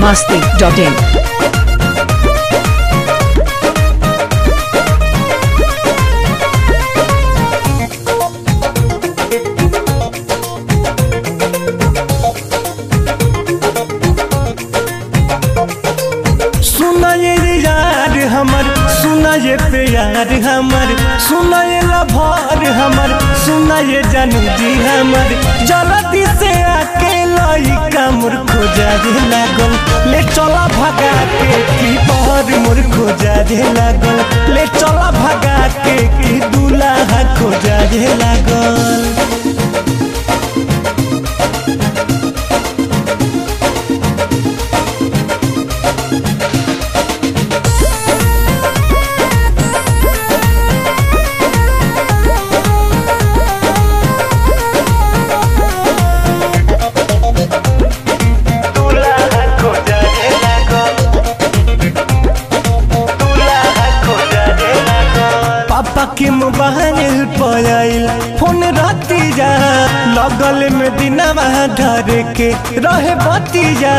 masti.in. सुना ये यार हमर सुना ये प्यार हमर सुना ये लभार हमर सुना ये जानू जी हमर जल्दी से आके लाई कमर खोजा दे लागल ले चला भगा के की बहर मोर खोजा दे लागल ले चला भगा के की दूल्हा खोजा दे लागल दूल्हा खोजा दे लागल दूल्हा खोजा दे लागल पापा के मोबाइल पर आइल फोन राती जा लगल में दिनवा धर के रहे बती जा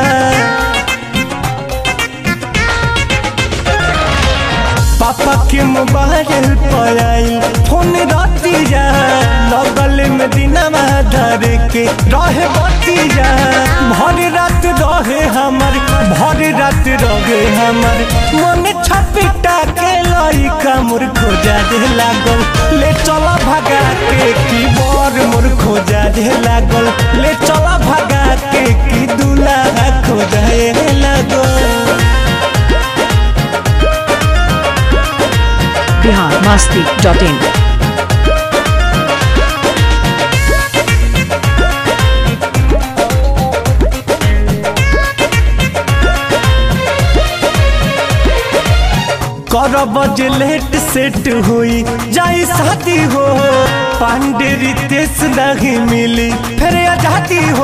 पापा के मोबाइल पर आइल फोन राती जा लगल में दिनवा धर के रहे बती जा भर रात रहे हमर भर रात रहे हमर मन छपिटा के लाई कमर खोजा दे लागल ले चला भगा के की बर मोर खोजा दे लागल ले चला भगा के की दूल्हा खोजा दे लागल Bihar masti.in. करब जे लेट सेट हुई जाई शादी हो पांडे रितेश नहीं मिली फिर आजादी हो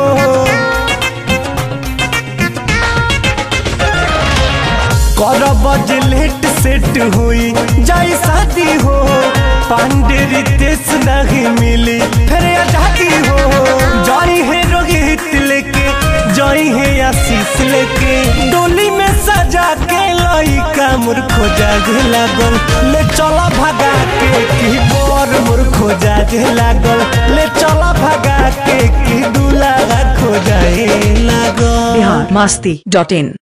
करब जे लेट सेट हुई जाई शादी हो पांडे रितेश नहीं मिली फिर आजादी हो जाई है रोहित लेके जाई है आशीष लेके डोली में सजा के लाई कामुर खोजा दे लागल ले चला भगा के की बर मोर खोजा दे लागल ले चला भगा के की दूल्हा खोजा लागल Bihar masti.in.